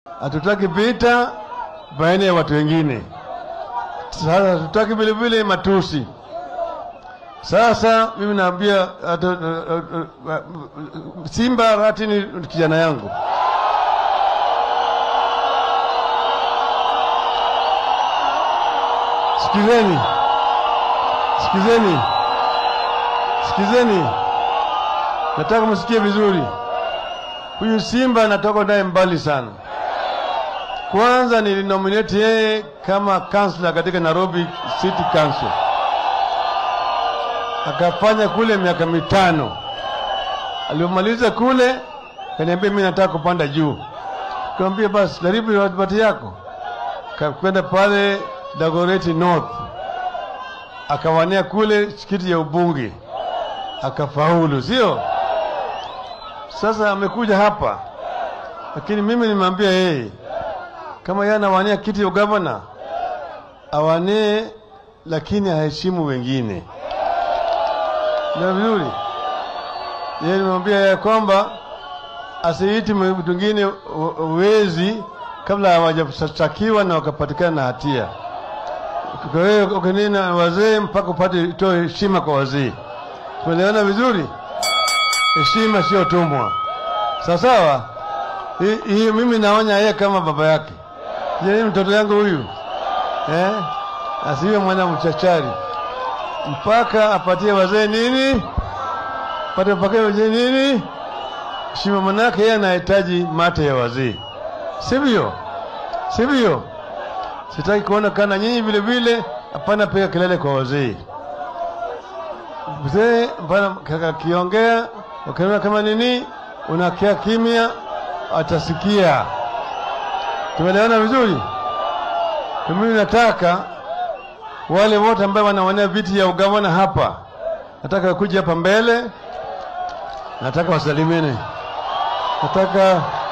hatutaki vita baina ya watu wengine. Sasa hatutaki vile vile matusi. Sasa mimi naambia ata- uh, uh, uh, Simba Rati ni kijana yangu, sikizeni, sikizeni, sikizeni, nataka msikie vizuri. Huyu Simba natoka naye mbali sana. Kwanza nilinominate yeye kama kansla katika Nairobi City Council, akafanya kule miaka mitano. Alipomaliza kule, kaniambia mimi nataka kupanda juu. Nikamwambia basi jaribu bahati yako. Kakwenda pale Dagoretti North, akawania kule kiti ya ubunge, akafaulu, sio? Sasa amekuja hapa, lakini mimi nimwambia yeye kama yeye anawania kiti ya ugavana awanie, lakini aheshimu wengine. Ndio vizuri. Yeye nimwambia ya kwamba asiiti mtu mwingine wezi kabla hawajashtakiwa na wakapatikana na hatia. Kwa hiyo ukinena wazee mpaka upate itoe heshima kwa wazee. Tumeelewana vizuri? Heshima sio tumwa, sawa sawa. Hii hii mimi naonya yeye kama baba yake. Je, mtoto yangu huyu eh, asiwe mwana mchachari mpaka apatie wazee nini, pate mpaka wazee nini heshima, manake yeye anahitaji mate ya wazee, sivyo? Sivyo? Sitaki kuona kana nyinyi vile vile, hapana piga kelele kwa wazee. Mzee hapana akiongea, ukiona kama nini, unakia kimya, atasikia. Tumeelewana vizuri? Mimi nataka wale wote ambao wanawania viti ya ugavana hapa, nataka kuja hapa mbele, nataka wasalimene, nataka